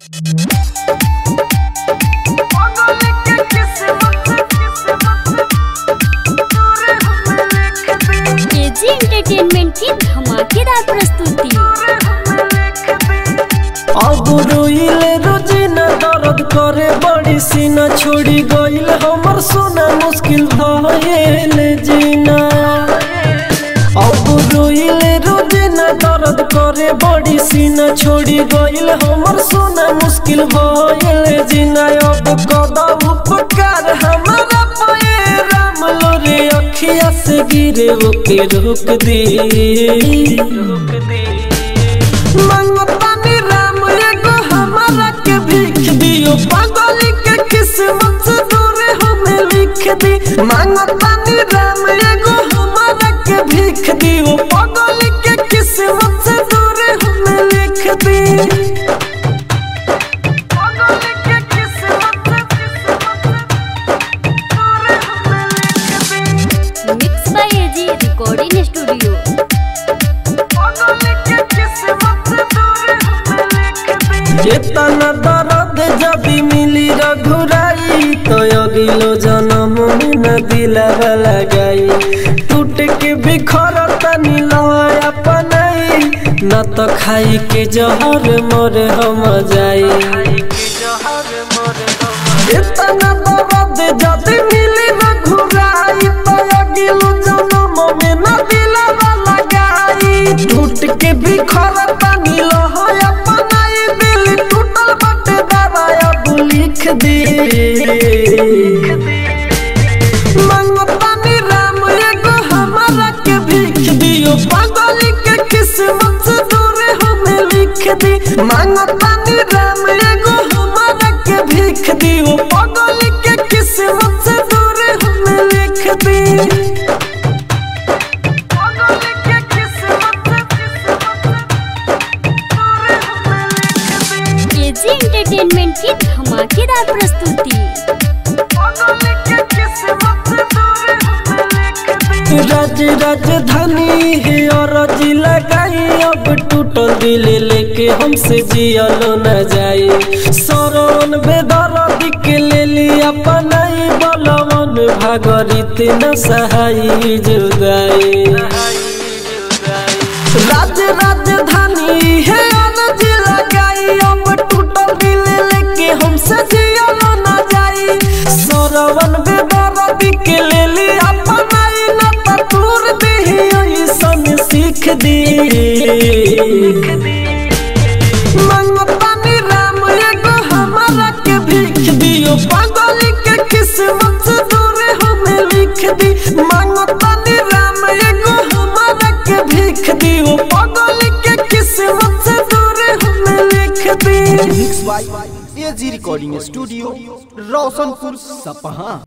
KG entertainment की धमाकेदार प्रस्तुति अब रोइले रोजिना दर्द करे बड़ी सीना छोड़ी गइल हमर सोना मुश्किल भइल जीना अब रोइले रोजिना दर्द करे बड़ी सीना छोड़ी गइल हमर सोना मुश्किल भइल जीना अब कदा उपकार हमारा पे राम लोरे अखिया से गिरे ओके रोक दे रोक दे मंगतानी राम एगो हमारा के भीख दियो पागल के किस्मत से दूर हमें लिख दी मंगतानी राम एगो हमारा के भीख दियो पागल के किस्मत से दूर हमें लिख दी पागल के किस्मत से दूर हमें लिख दी mix by AG recording studio चेतना दर्द जदि मिली रघुराई तो अगिलो जन्म में न दिलावा लगाई टूट के बिखर तनी लय अपनाई न तो खाई के जहर मोर हम जाई चेतना दर्द जदि मिली रघुराई तो अगिलो जन्म में न दिलावा लगाई टूट के बिखर तनी लय अपनाई दिल टूटल बटे दवाया तू लिख दे मंगतानी राम एगो हमारा के भीख दियो पागल के किस्मत से दूर हमें लिख दी मंगतानी राम एगो हमारा के भीख दियो पागल के किस्मत से दूर हमें लिख दी पागल के किस्मत केजी एंटरटेनमेंट की धमाकेदार प्रस्तुति राज राजधानी है और जिला लगाई अब टूटल दिल लेके हमसे जियलो न जाए सरवन बेदर्द के ले लिया पनाई बलवन भागरित न सहाई जुदाई राज राजधानी है अनज लगाई अब टूटल दिल लेके हमसे जियलो न जाई सरवन बेदर्द के ले ली अपनाई न तूर दे ऐसन सीख दी मंगतानी राम एगो हमारा के भीख दियो पागल के किस्मत से दूर हमें लिख दी मंगतानी राम एगो हमारा के भीख दियो पागल के किस्मत से दूर हमें लिख दी mix by AG recording studio Roshanpur Sapaha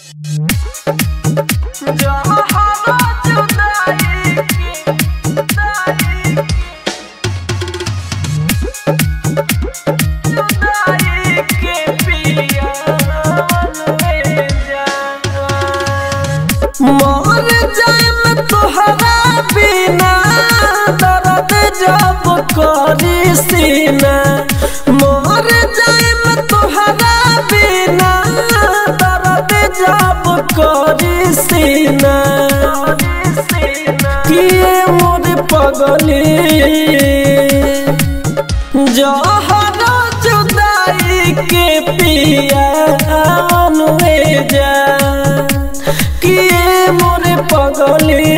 मर जाए मैं तोहरा बिना दर्द जब करी सीना मर जाए मैं तोहरा बिना दर्द जब करी सीना किए मोर पगली जहरा जुदाई के पिया अनुए जा किए मोरे पगली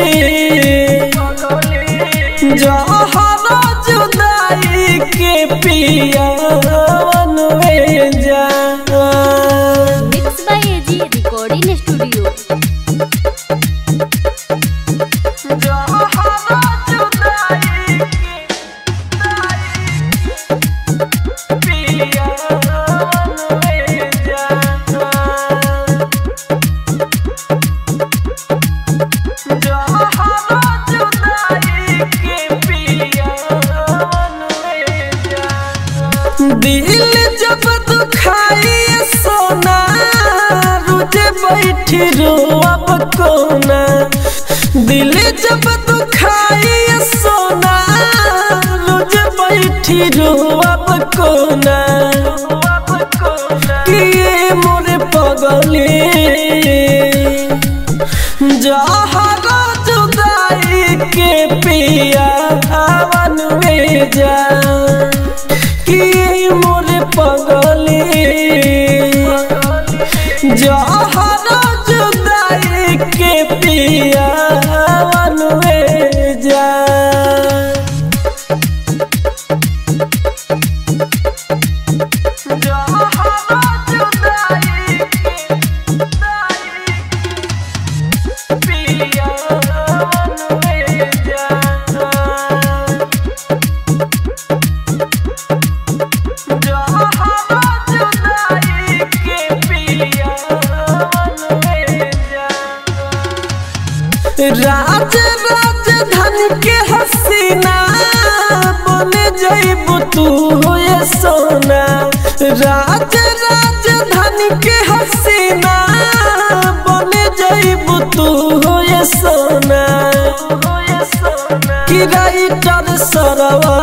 जहरा जुदाई के पिया अनुए जा mix by AG recording studio जहरा जुदाई के पिया अनुए जा दिल जब दुखाई सोना रुझे बैठी रोअब कोना दिल जब दुखाई सोना रुझे बैठी रोअब कोना पगली जहर जुदाई के पिया बनवे जा राज राजधानी के हसीना बन जइब तू ये सोना राज राजधानी के हसीना बन जइब तू ये सोना कि राइटर सरवा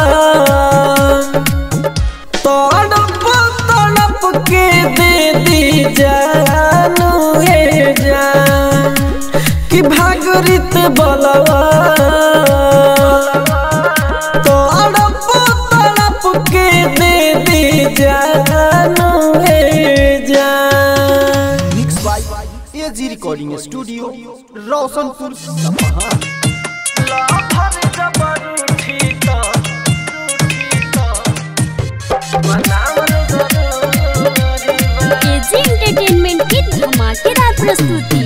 तड़प तड़प के दे दी जानू हे जान कि भागरित बलवा तड़प तड़प के दे दी जानू हे जान mix by AG recording studio Roshanpur Sapaha AG entertainment की धमाकेदार प्रस्तुति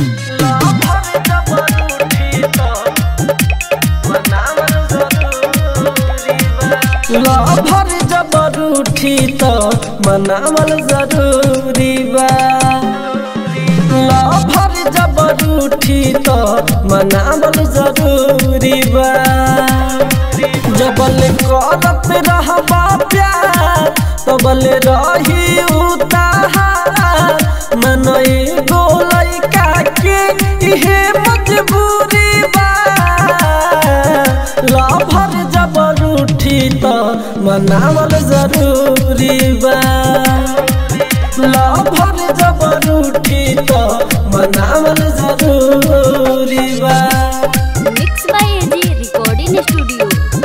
लभर जबर उठी तो मनावल जरूरी बा लभर जबर उठी तो मनावल जरूरी बा जबल करत रहबा प्यार तबल रही उतार मन एगो लइका के इहे मजबूरी बा लभर जबर उठी तो मनावल जरूरी बा लभर जबर उठी तो मनावल जरूरी बा mix by AG recording studio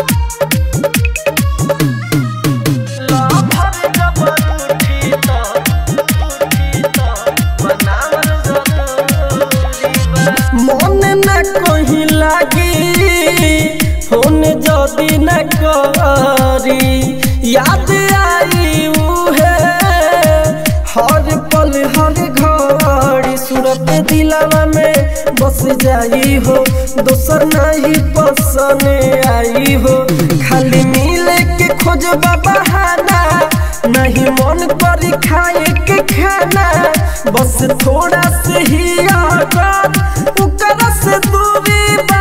लभर जबर उठी तो उठी तो मनावल जरूरी बा मन न कहीं लागी फोन जदी न करी याद आई उहे हर पल हर घड़ी सूरत दिलावा में बस जाई हो दोसर नहीं पसंद आई हो खाली मिले के खोज बहाना नहीं मन करी खाए के खाना बस थोड़ा से ही आदत उकर से दूरी बा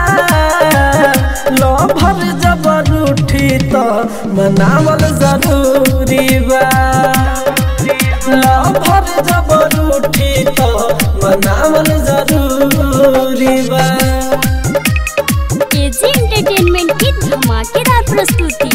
लभर जबर उठी तो मनावल जरूरी बा लभर जबर उठी तो मनावल जरूरी बा एजी एंटरटेनमेंट की धमाकेदार प्रस्तुति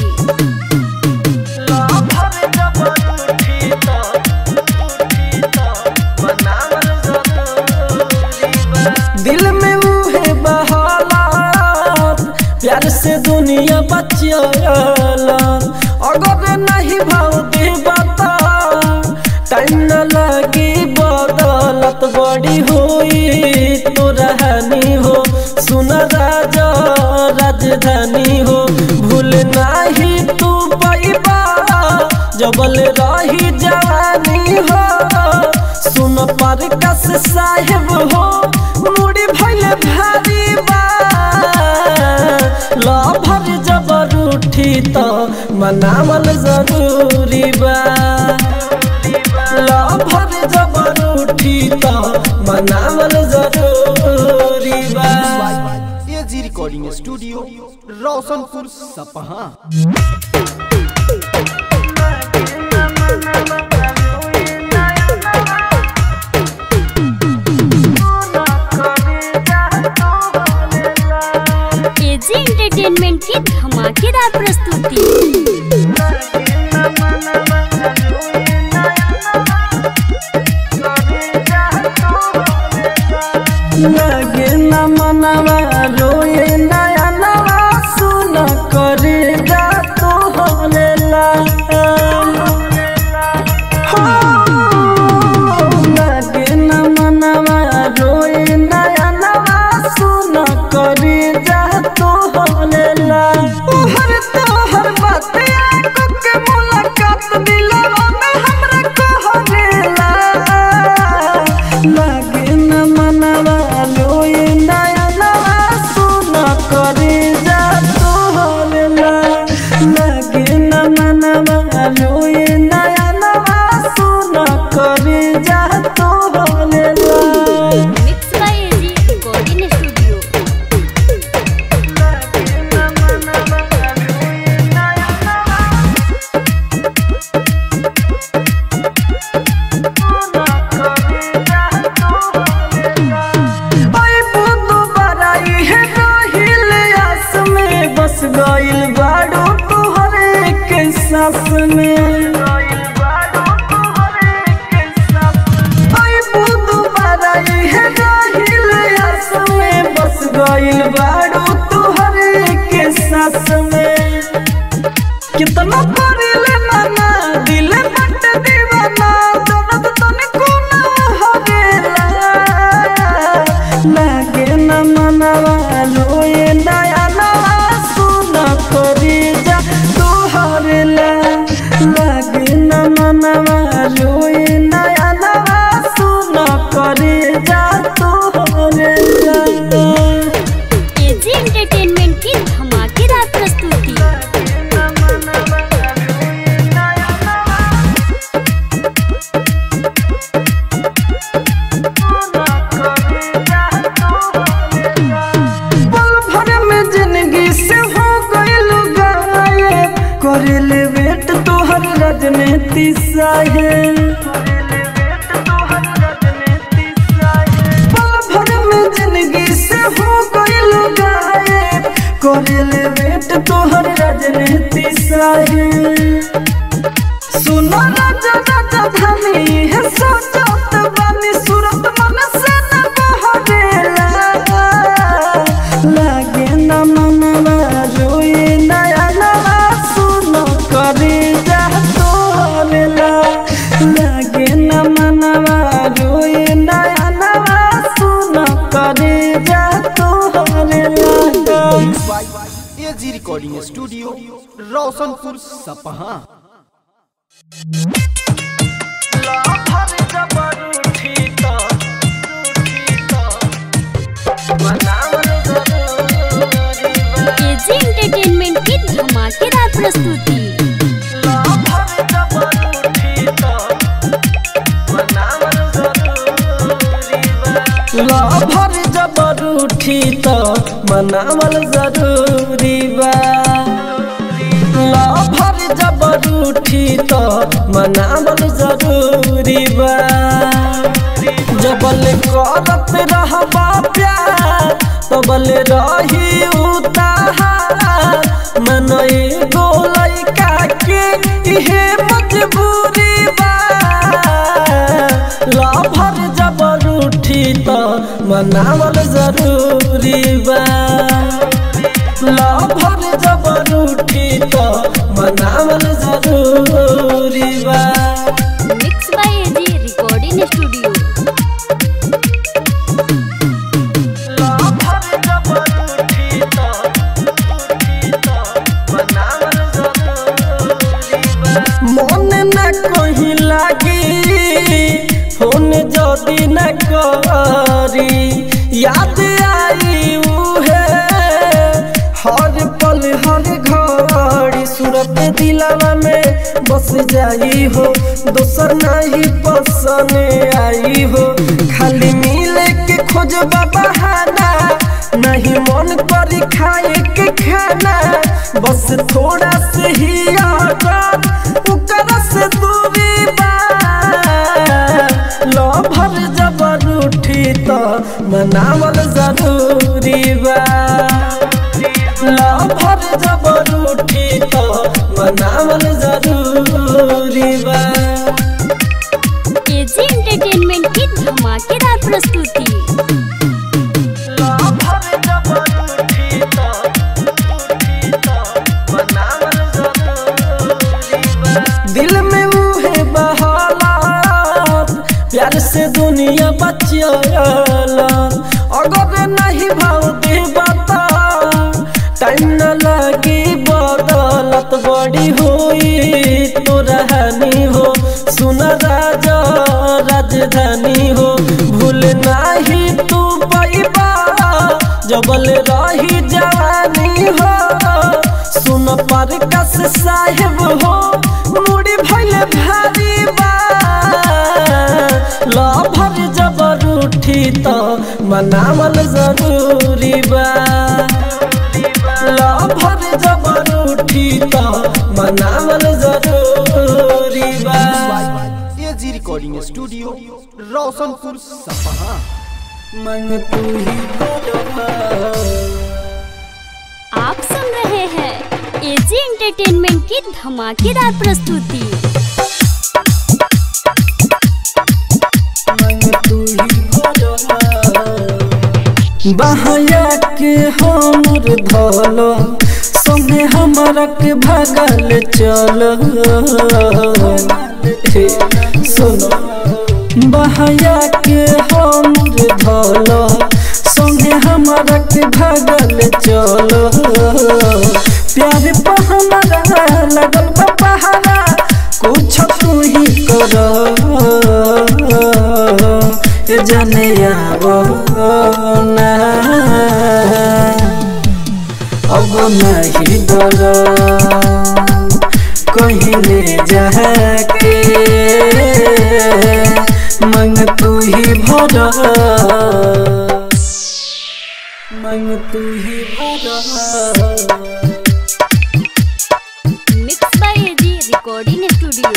लभर जबर उठी तो उठी तो मनावल जरूरी बा दिल में उहे बहालात प्यार से दुनिया बचियाला अगर नहीं भाव दे बता टाइम न लगी बदलत बड़ी हुई तो रहनी हो सुन राजा राजधानी हो भूल नहीं तू पैबा जबल रही जवानी हो सुन पर कस साहेब हो मुड़ी भैल भारी बा लभर जबर उठी तो मनावल जरूरी बा लभर जबर उठी तो मनावल जरूरी बा AG recording studio Roshanpur Sapaha AG entertainment की धमाकेदार प्रस्तुति लगे न मनवा रोए नया नवा सुन करे जा तो में आई बुदु बारा इहे रहिल आस में बस गइल बाड़ू तुहरे के सास में कितना परिले माना दिल बट दीवाना दर्द तनिको ना हवेला लागे न मनवा रोए नया नवा सुन करी जा तोहरला लागे न मनवा रोए नया नवा सुन करी जा तोहरला एजी एंटरटेनमेंट की धमाकेदार प्रस्तुति पल भर में जिंदगी से हो गइल गायब करेले वेट तोहर राजनीति साहेब पल भर में जिंदगी से हो गइल गायब करेले वेट तोहर राजनीति साहेब सुनो राजा राजा धनी है सोचत बानी सूरत मन से न बहरेला लागे न मनवा रोए नया नवा सुनो करे जा तोरेला लागे न मनवा रोए नया नवा सुनो करे जा तोरेला AG recording studio Roshanpur Sapaha AG entertainment की धमाकेदार प्रस्तुति भर जबर उठी तो मनावल जरूरी बा भर जबर उठी तो मनावल जरूरी बा जबल करत रहबा प्यार तबल रही उतार मन एगो लइका के इहे मजबूरी बा लाभर जबर उठी तो मनावल जरूरी बा लाभर जबर उठी तो मनावल जरूरी बा mix by AG recording studio लाभर जबर उठी तो उठी तो मनावल जरूरी बा मन न कहीं लागी फोन जदी न करी याद आई उहे हर पल हर घड़ी सूरत दिलावा में बस जाई हो दोसर नहीं पसंद आई हो खाली मिले के खोज बहाना नहीं मन करी खाए के खाना बस थोड़ा से ही आजाद उकर से दूरी बा लभर जबर उठी तो मनावल जरूरी बा लभर जबर उठी तो मनावल जरूरी बा एजी एंटरटेनमेंट की धमाकेदार प्रस्तुति लभर जबर उठी तो उठी तो मनावल जरूरी बा दिल में उहे बहालात प्यार से दुनिया बचियाला अगर नहीं भाव दे बता टाइम न लगी बदलत बड़ी हुई तो रहनी हो सुन राजा राजधानी हो भूल नहीं तू पैबा जबल रही जवानी हो सुन पर कस साहेब हो मुड़ी भैले भारी बा लभर जबर उठी तो मनावल जरूरी बा लभर जबर उठी तो मनावल जरूरी बा एजी रिकॉर्डिंग स्टूडियो रोशनपुर सपहा मन तू ही करवा आप सुन रहे हैं एजी एंटरटेनमेंट की धमाकेदार प्रस्तुति बहया के हमर धल संगे हमरा के भगल चल हे, सुनो बहया के हमर धल संगे हमरा के भगल चल प्यार पर हमरा लगल बा पहाड़ा कुछ तू ही कर जाने आवो ना अब नहीं डर कहीं ले जाके मंग तू ही भर मंग तू ही भर mix by AG recording studio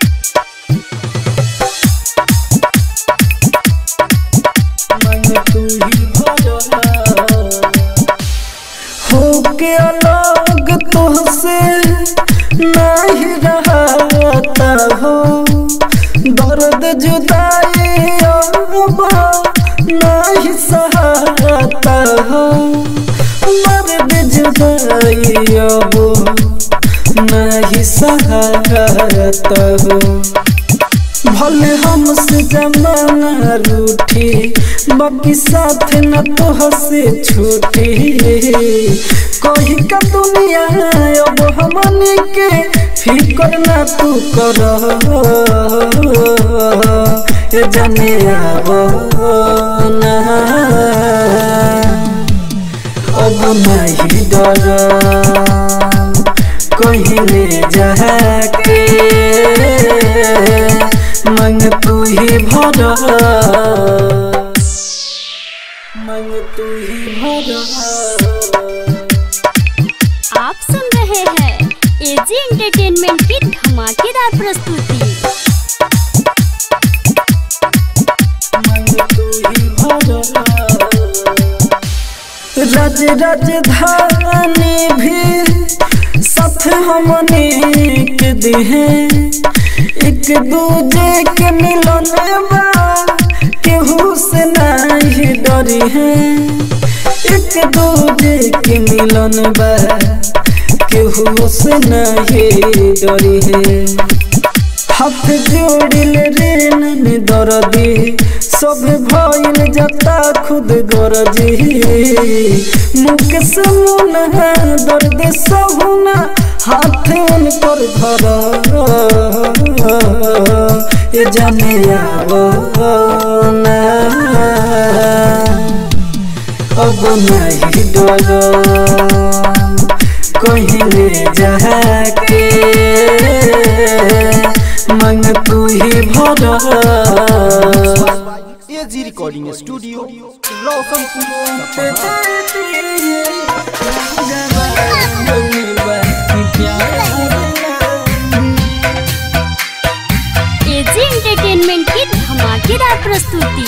मन तू ही भरा हो के अलग तुहसे नहीं रहता हो दर्द जुदाई अब नहीं सहता हो दर्द जुदाई अब नहीं सहता हो भले हमसे जमाना रूठी बाकी साथ न तो हसे छूटी कही का दुनिया अब हमने के फिकर ना तू कर ए जाने अब ना अब नहीं डर कहीं ले जाके मंग तू ही भर मंग तू ही भर आप सुन रहे हैं एजी एंटरटेनमेंट की धमाकेदार प्रस्तुति मंग तू ही भर राज राजधानी भी साथ हमने के दिहे एक दूजे के मिलन बा केहू से नहीं डरी है एक दूजे के मिलन बा केहू से नहीं डरी है हाथ जोड़िल रे नन दरदी सब भइल जता खुद गरजी मुख से मुन है दर्द सहुना हाथ उनकर धर ये जाने आवो ना अब नहीं डर कहीं ले जाके मंग तू ही भर AG recording studio Roshanpur AG entertainment की धमाकेदार प्रस्तुति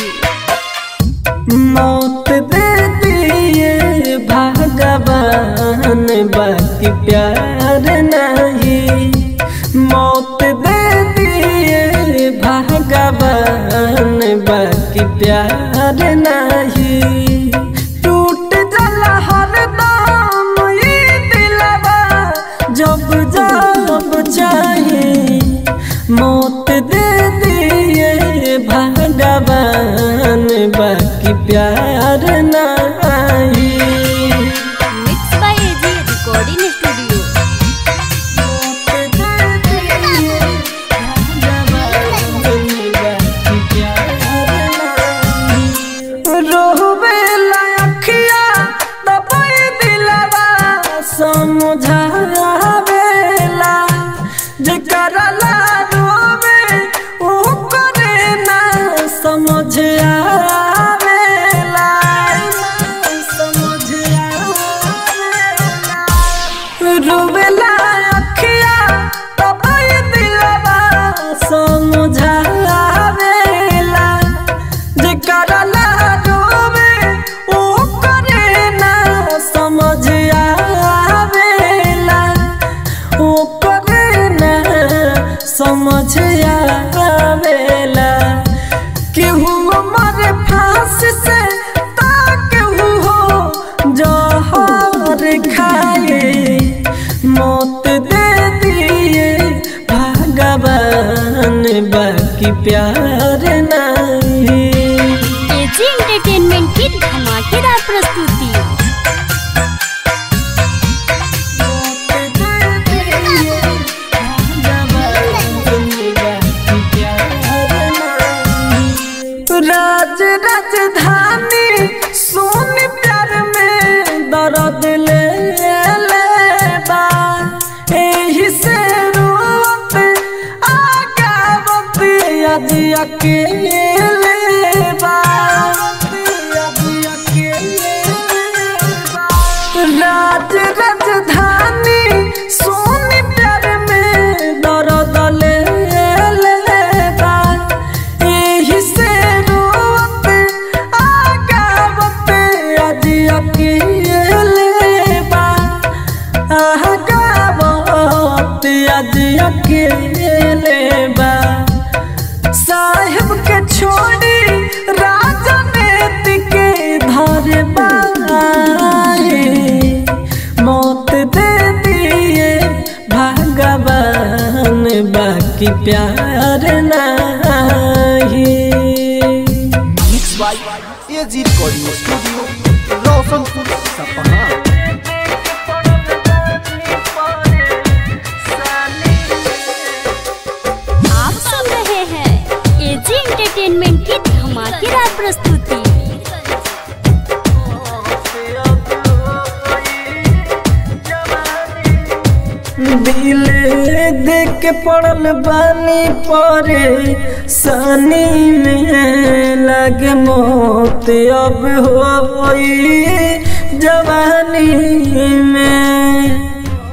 मौत दे दिए भगवान बाकी प्यार नहीं मौत दे दिए भगवान बाकी प्यार नहीं टूट जाला हर दम ये दिलवा जब जब चाहे मौत दे दिए भगवान बाकी प्यार नहीं mix by AG recording studio रोहबेला अखिया दबाई दिलवा समझावेला जेकरा ला रोवे ओ करे ना समझ आवेला समझ आवेला केहू मरे फांस से ता केहू हो जहर खाए मौत दे दिए भगवान बाकी प्यार नहीं एजी एंटरटेनमेंट की धमाकेदार प्रस्तुति राज राजधानी सोन प्यार में दर्द ले लेबा एही से रोवत आगावत यद अकेले बा राज राजधानी सोन प्यार में दर्द ले लेबा एही से रोवत आगावत यद अकेले बा आगावत यद अकेले बा साहेब के छोड़ी राजनीति के धर बाए मौत दे दिए भगवान बाकी प्यार नहीं mix by AG recording studio Roshanpur Sapaha आप सुन रहे हैं एजी एंटरटेनमेंट की धमाकेदार प्रस्तुति दिल देख के पड़ल बानी परे सनी में लगे मौत अब होई जवानी में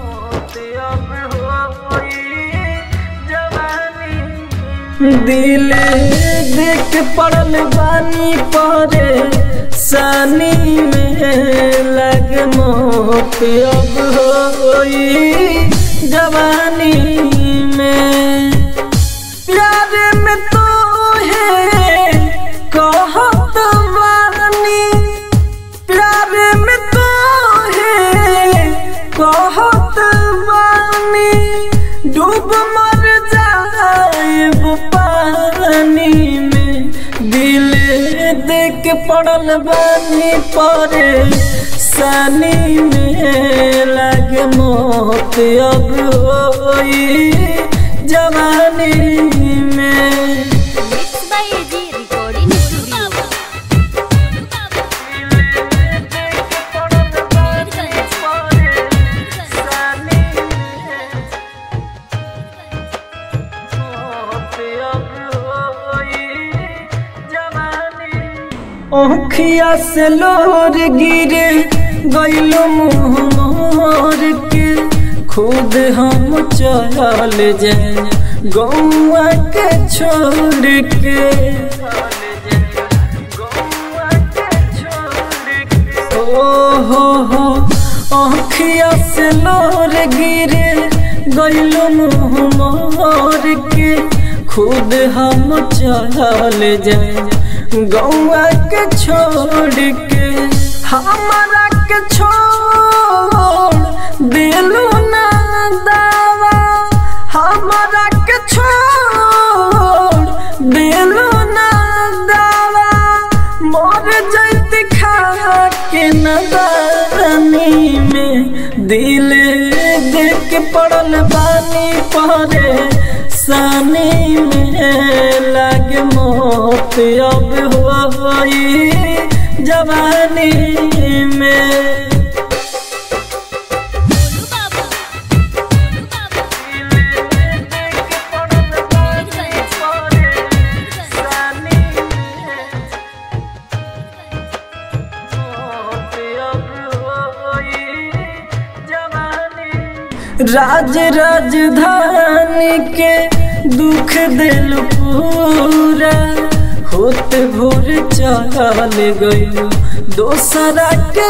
दिल देख के पड़ल बानी परे सनी में लग मौत अब होई जवानी में प्यार में तो है कहत वानी प्यार में तो है कहत वानी डूब मर जाएब पानी में दिल देख पड़ल बानी परे सनी में लग मौत अब होई जवानी में mix by AG recording studio ओखिया से लोर गिरे गइलो मुँह मोर के खुद हम चल जाए गौआ के छोड़ के ओ हो हो आँखिया से लोर गिरे गइलो मुँह मोर के खुद हम चल जाए गौआ के छोड़ के हमारा के छोड़ दिलू ना दावा हमारा के छोड़ दिलू ना दावा मोर जैत खा के नदानी में दिल देख के पड़ल बानी परे सानी में लग मौत अब होई जवानी में राज राजधानी के दुख दिल पूरा होत भोर चल गयो दोसरा के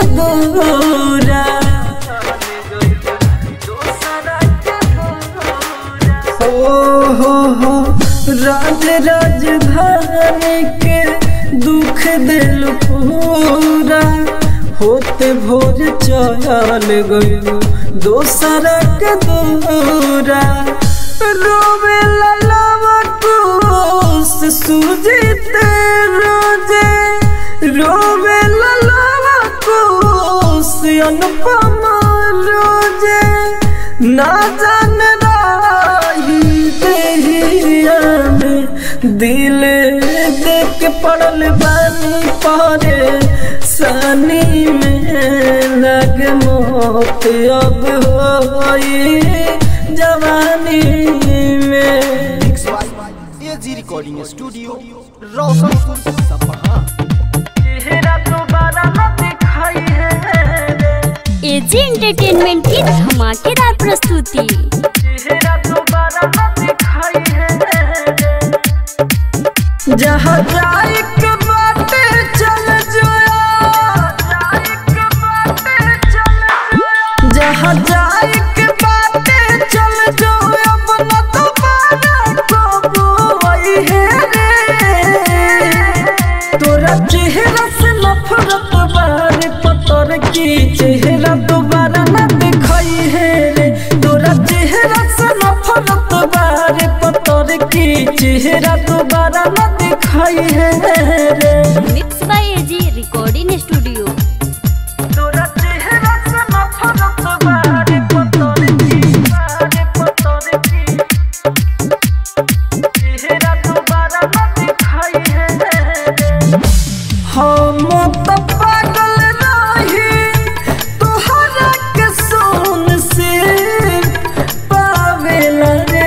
दूरा हो हो हो राज राजधानी के दुख दिल पूरा होते भोर चल गयो दोसरा के दूरा रोवे ललावा कोस सुजीते रोजे रोवे ललावा कोस अनुपमा रोजे ना जान राही देहिया में दिल देख के पड़ल बानी पारे सनी में लग मौत अब होई जवानी में mix by AG recording studio Roshanpur Sapaha चेहरा दोबारा न दिखाई है एजी एंटरटेनमेंट की धमाकेदार प्रस्तुति चेहरा दोबारा न दिखाई है जहाँ जाए के बाटे चल जोया जहाँ जाए के बाटे चल जो अब न दोबारा कबू आई है रे तोरा चेहरा से नफरत बारे पतर की चेहरा दोबारा न दिखाई है रे तोरा चेहरा से नफरत बारे पतर की चेहरा दोबारा न दिखाई है रे mix by AG recording studio तोरा चेहरा से नफरत बारे पतर की बारे पतर की चेहरा दोबारा न दिखाई है रे हम तो पागल रही तोहरा के सोन से पावेला रे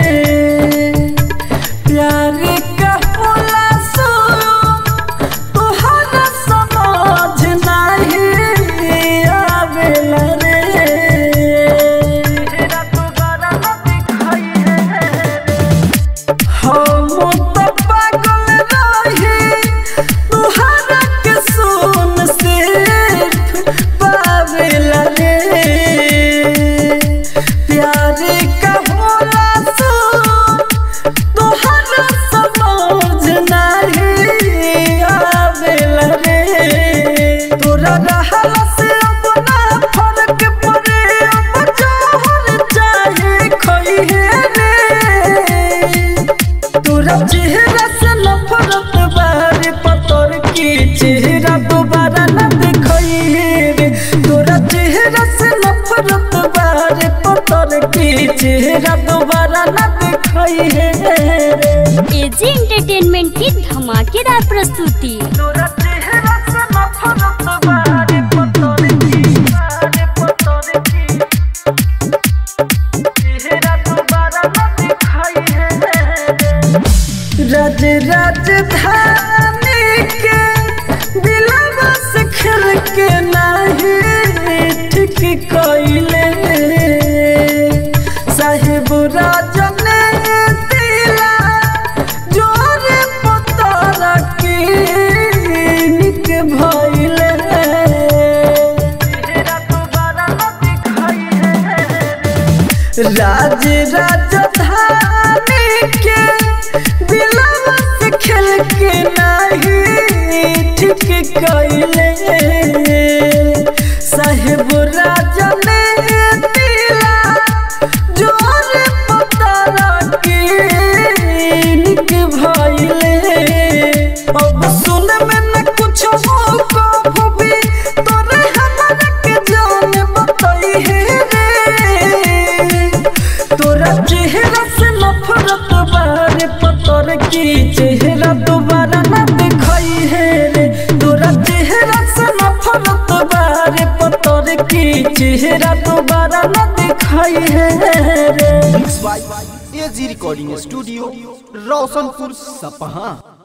प्यार का होला सो तोहरा समझ नहीं आवेला रे तेरा दोबारा न दिखाई है हम तो पागल रही तुहरा के सोन से पावेला रे प्यार का होला सो तुहरा समझ नहीं आवेला रे तोरा रहला से अपना फर्क पड़े अब जोहर चाहे खोई है रे तोरा चेहरा से नफरत बारे पतर की चेहरा दोबारा न दिखाई रे तोरा चेहरा से नफरत बारे पतर की चेहरा दोबारा न दिखाई रे एजी एंटरटेनमेंट की धमाकेदार प्रस्तुति तोरा चेहरा से नफरत बारे पतर की बारे पतर की चेहरा दोबारा न दिखाई रे राज राजधानी के दिलवा से खेल के नाही ठीक कइले साहिब राजन दिला जोरे पतारा के निक भइले तेरा दोबारा न दिखाई है राज राजधानी के दिलवा से खेल के नहीं ठीक कइले साहेब राजा ने दिला जोर पतारा के निक भइले अब सुन में न कुछ हो को भी तोरे हमरा के जान बताई है रे तोरा चेहरा से नफरत बारे पतर की चेहरा दोबारा न दिखाई है रे तोरा चेहरा से नफरत बारे पतर की चेहरा दोबारा न दिखाई है रे mix by AG recording studio Roshanpur सपहा